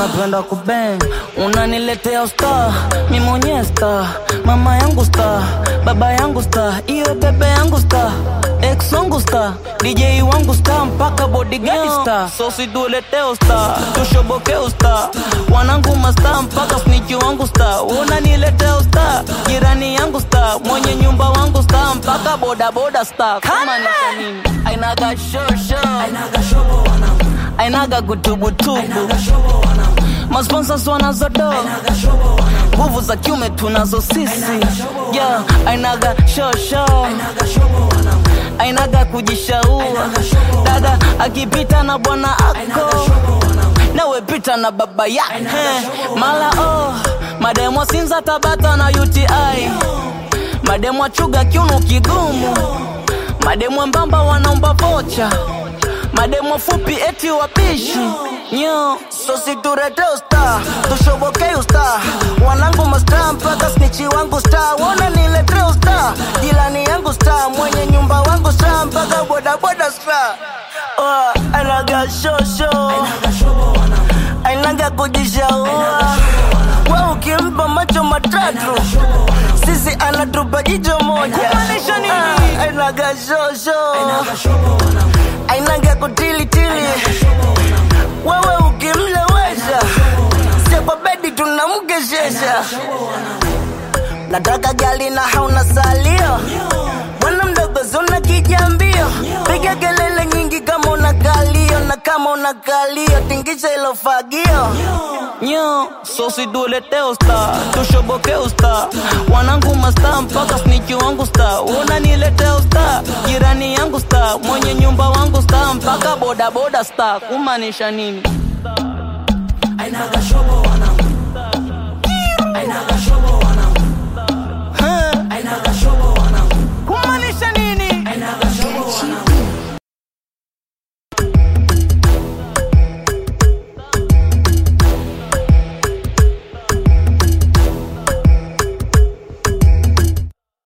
napenda kubeng unaniletea usta mi mwenyewe sta mama yangu sta baba yangu sta iyo bebe yangu sta ex wangu sta dj wangu sta mpaka bodigadi sta sosi tuleteo sta tushoboke usta wanangu masta mpaka sniki wangu sta unaniletea usta jirani yangu sta mwenye nyumba wangu sta mpaka bodaboda sta kama ni kwa nini ainaga shosho ainaga kutubutubu masponsors wanazodo nguvu za kiume tunazo sisi yeah, ainaga shosho ainaga kujishaua dada akipita na bwana ako nawe pita na baba yake mala oh, mademwa sinza tabata na uti mademwa chuga kiuno kigumu mademwa mbamba wanaomba vocha mademo fupi eti wapishi nyo sosi turete usta tushoboke usta wanangu masta mpaka snichi wangu sta wona nilete usta jilani yangu sta mwenye nyumba wangu sta mpaka bodaboda sta oh, anaga shosho ainaga kujishaua we ukimpa macho matatu sisi anatupa jicho moja Ah, ainaga shosho ainaga kutilitili wewe ukimlewesha sio kwa bedi tunamkeshesha nataka gali na hauna salio bwana mdogo zuna kijambio piga kelele nyingi kama una kalio na kama una kalio tingisha ilo fagio nyo sosi tuletee usta tushoboke usta wanangu masta mpaka sniki wangu sta unaniletea usta jirani yangu sta mwenye nyumba wangu sta mpaka bodaboda sta kumaanisha nini Ainaga shobo wanangu Ainaga shobo